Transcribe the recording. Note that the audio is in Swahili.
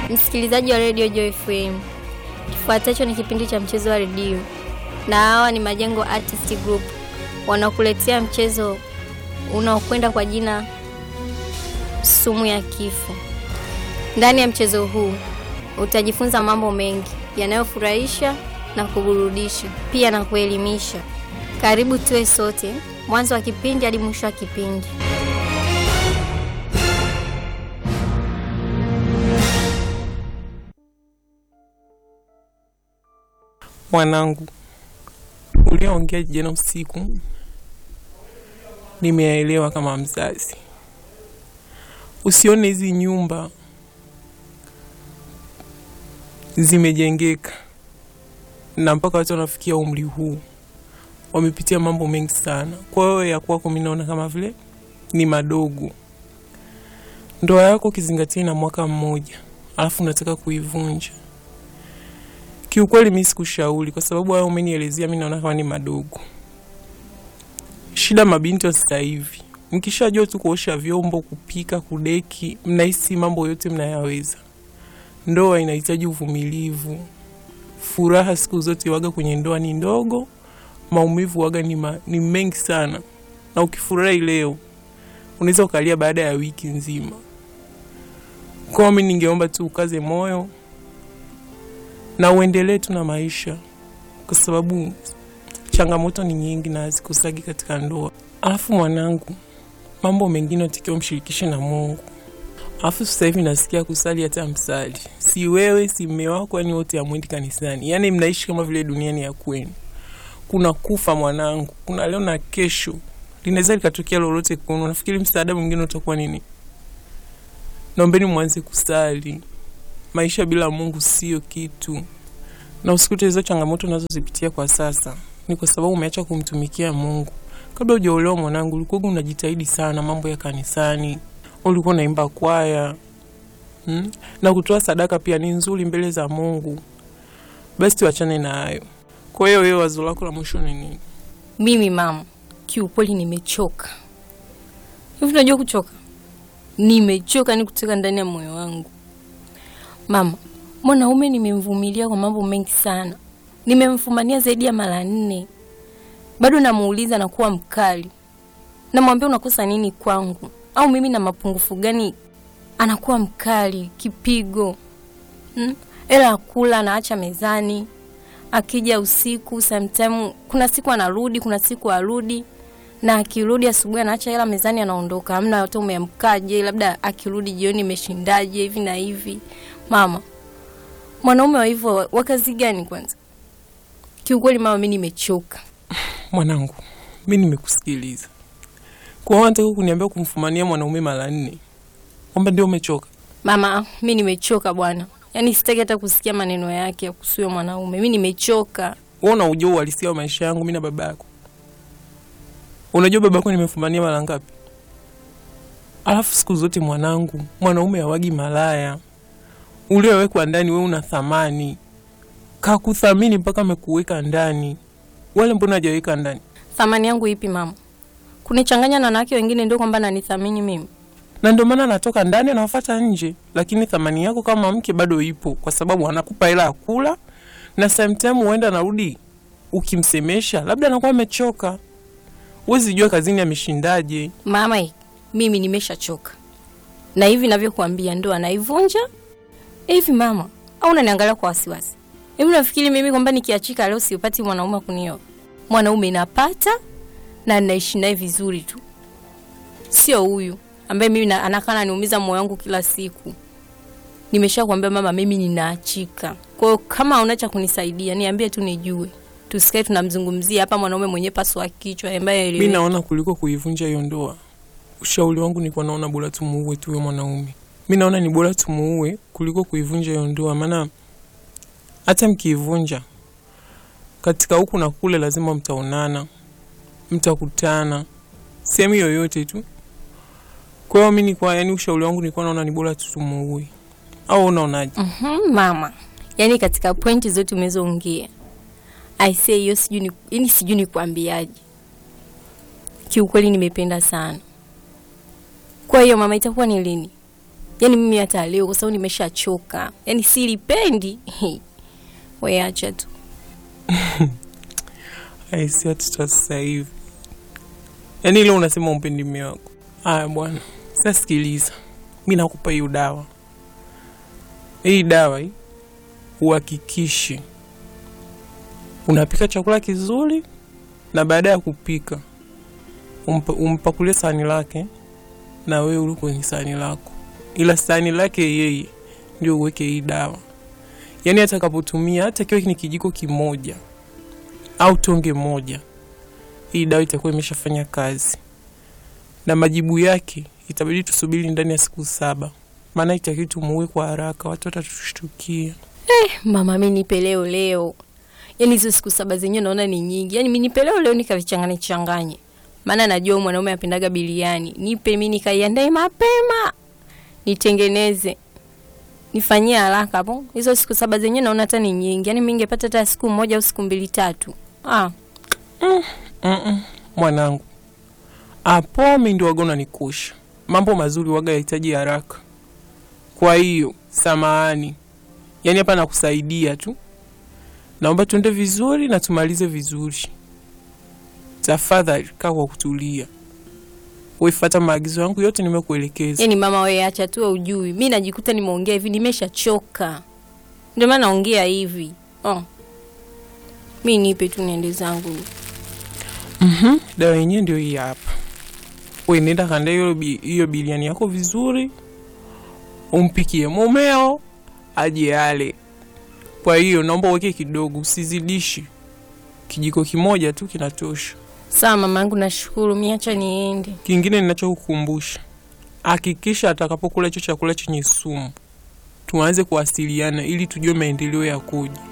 Msikilizaji wa Radio Joy FM, kifuatacho ni kipindi cha mchezo wa redio, na hawa ni Majengo Artist Group wanakuletea mchezo unaokwenda kwa jina sumu ya kifo. Ndani ya mchezo huu utajifunza mambo mengi yanayofurahisha na kuburudisha, pia na kuelimisha. Karibu tuwe sote mwanzo wa kipindi hadi mwisho wa kipindi. Mwanangu, ulioongea jana usiku nimeyaelewa kama mzazi. Usione hizi nyumba zimejengeka na mpaka watu wanafikia umri huu wamepitia mambo mengi sana. Kwa hiyo ya kwako mimi naona kama vile ni madogo. Ndoa yako ukizingatia na mwaka mmoja, alafu unataka kuivunja Kiukweli mimi sikushauri kwa sababu hayo umenielezea, mimi naona kama ni madogo. Shida mabinti wa sasa hivi, mkishajua tu kuosha vyombo, kupika, kudeki, mnahisi mambo yote mnayaweza. Ndoa inahitaji uvumilivu. Furaha siku zote waga kwenye ndoa ni ndogo, maumivu waga ni, ma, ni mengi sana, na ukifurahi leo unaweza ukalia baada ya wiki nzima. Kwa mimi ningeomba tu ukaze moyo na uendelee tu na maisha, kwa sababu changamoto ni nyingi na hazikosagi katika ndoa. Alafu mwanangu, mambo mengine utakiwa mshirikishe na Mungu. Alafu sasa hivi nasikia kusali hata msali, si wewe si mme wako, yani wote amwendi kanisani, yani mnaishi kama vile duniani ya kwenu. Kuna kufa mwanangu, kuna leo na kesho, linaweza likatokea lolote kwenu. Nafikiri msaada mwingine utakuwa nini? Naombeni mwanze kusali maisha bila Mungu sio kitu, na usikute hizo changamoto unazozipitia kwa sasa ni kwa sababu umeacha kumtumikia Mungu. Kabla hujaolewa mwanangu, ulikuwa unajitahidi sana mambo ya kanisani, ulikuwa unaimba kwaya hmm? na kutoa sadaka pia ni nzuri mbele za Mungu. Basi tuachane na hayo. Kwa hiyo wewe, wazo lako la mwisho ni nini? Mimi mama, kiukweli nimechoka. Hivi unajua kuchoka? Nimechoka ni kutoka ndani ya moyo wangu. Mama, mwanaume nimemvumilia kwa mambo mengi sana, nimemfumania zaidi ya mara nne, bado namuuliza na kuwa mkali, namwambia unakosa nini kwangu, au mimi na mapungufu gani? Anakuwa mkali, kipigo hmm? Ela akula anaacha mezani, akija usiku sometime, kuna siku anarudi, kuna siku arudi, na akirudi asubuhi anaacha hela mezani, anaondoka, hamna hata umeamkaje, labda akirudi jioni imeshindaje, hivi na hivi. Mama, mwanaume wa hivyo wa kazi gani kwanza? Kiukweli mama, mi nimechoka. Mwanangu, mi nimekusikiliza. Kwa hiyo unataka kuniambia kumfumania mwanaume mara nne kwamba ndio umechoka? Mama, mi nimechoka bwana, yaani sitaki hata kusikia maneno yake ya kuhusu mwanaume. Mi nimechoka. Wewe unajua uhalisia wa maisha yangu mimi na baba yako. Unajua baba yako nimefumania mara ngapi? Alafu siku zote mwanangu, mwanaume hawagi malaya. Uliowekwa ndani wewe una thamani, kakuthamini mpaka amekuweka ndani. Wale mbona hajaweka ndani? Thamani yangu ipi mama? Kunichanganya na wanawake wengine ndio kwamba nanithamini mimi? Na ndio maana anatoka ndani anawafuata nje, lakini thamani yako kama mke bado ipo, kwa sababu anakupa hela ya kula na sometime huenda anarudi, ukimsemesha labda anakuwa amechoka. Huwezi jua kazini ameshindaje. Mama, mimi nimeshachoka na hivi navyokuambia, ndo anaivunja hivi mama, au unaniangalia kwa wasiwasi hivi? Nafikiri mimi kwamba nikiachika leo siupati mwanaume wa kunioa? Mwanaume napata na naishi naye vizuri tu, sio huyu ambaye mimi anakaa ananiumiza moyo wangu kila siku. Nimeshakwambia mama, mimi ninaachika. Kwa hiyo kama una cha kunisaidia niambie tu nijue, tusikae tunamzungumzia hapa mwanaume mwenye paswa kichwa ambaye Mi naona kuliko kuivunja hiyo ndoa, ushauri wangu nilikuwa naona bora tumuue tu huyo mwanaume. Mi naona ni bora tumuue kuliko kuivunja hiyo ndoa, maana hata mkiivunja katika huku na kule lazima mtaonana, mtakutana sehemu yoyote tu. Kwa hiyo mi nilikuwa yani, ushauri wangu nilikuwa naona ni bora tu tumuue, au unaonaje? Mhm, mama, yaani katika pointi zote umezoongea I say hiyo sijui ni yani sijui nikwambiaje. Kiukweli nimependa sana. Kwa hiyo mama, itakuwa ni lini? Yaani mimi hata leo kwa sababu nimeshachoka, yaani silipendi. We acha tu. aisi watoto wa sasa hivi. Yaani ile unasema umpendi mume wako. Aya bwana, sasa sikiliza, mi nakupa hiyo dawa. Hii dawa hii uhakikishe unapika chakula kizuri, na baada ya kupika umpa, umpakulie sahani lake na wewe uli kwenye sahani lako, ila sahani lake yeye ndio uweke hii dawa. Yaani atakapotumia hata kiwe ni kijiko kimoja au tonge moja, hii dawa itakuwa imeshafanya kazi, na majibu yake itabidi tusubiri ndani ya siku saba, maana itakiwi tumuue kwa haraka, watu watatushtukia. Mama, mi nipe leo leo. Yaani hizo siku saba zenyewe naona ni nyingi. Yaani mi nipe leo leo nikavichanganye changanye. Maana najua mwanaume apendaga biliani. Nipe mi nikaiandae mapema. Nitengeneze. Nifanyie haraka hapo. Hizo siku saba zenyewe naona hata ni nyingi. Yaani mi ningepata hata siku moja au siku mbili tatu. Ah, Mm-mm, mwanangu, hapo mi ndio waga unanikusha. Mambo mazuri waga yahitaji haraka. Kwa hiyo samahani, yaani hapa nakusaidia tu, naomba tuende vizuri na tumalize vizuri. Tafadhali kaa kwa kutulia, wefuata maagizo yangu yote nimekuelekeza. yaani mama wewe acha tu wewe ujui. Mi najikuta nimeongea hivi nimeshachoka. Ndio maana naongea hivi. Oh. Mi nipe tu niende zangu. Mhm, dawa yenyewe ndio hii hapa. We nenda kanda hiyo bi- hiyo biliani yako vizuri, umpikie mumeo aje ale. Kwa hiyo naomba uweke kidogo, usizidishi. Kijiko kimoja tu kinatosha. Sawa mama yangu, nashukuru. Mi acha niende. Kingine ninachokukumbusha, hakikisha atakapokula hicho chakula chenye sumu tuanze kuwasiliana ili tujue maendeleo yakoje.